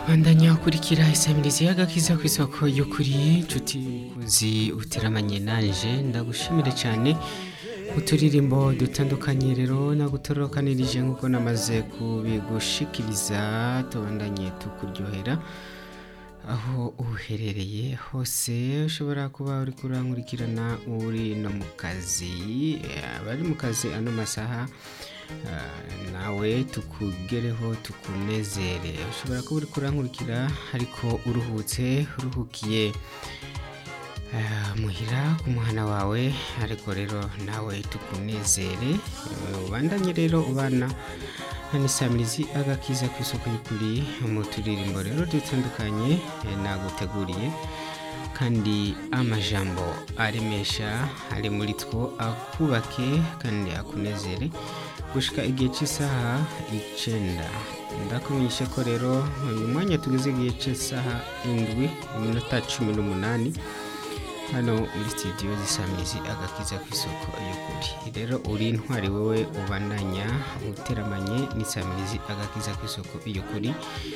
bandanya ukurikira isamirizi y'agakiza ku isoko y'ukuri nshuti mukuzi uteramanye nanje ndagushimire cyane uturirimbo dutandukanye rero nagutororokanirije nk'uko namaze kubigushikiriza tubandanye tukuryohera aho uherereye hose ushobora kuba uri kurankurikirana uri no mu kazi abari mu kazi ano masaha ah, nawe tukugereho tukunezere ushobora kuba uri kurankurikira ariko uruhutse uruhukiye ah, muhira ku muhana wawe ariko rero nawe tukunezere Eh, ubandanye rero ubana nisamirizi agakiza ku isoko y'ukuri mu turirimbo rero dutandukanye eh, naguteguriye kandi amajambo aremesha ari muri two akubake kandi akunezere gushika igihe cy'isaha icenda ndakumenyesha ko rero uyu mwanya tugeze igihe cy'isaha indwi iminota cumi n'umunani hano muri studio zisamizi agakiza ku isoko y'ukuri rero uri intwari wowe ubandanya uteramanye n'isamirizi agakiza ku isoko y'ukuri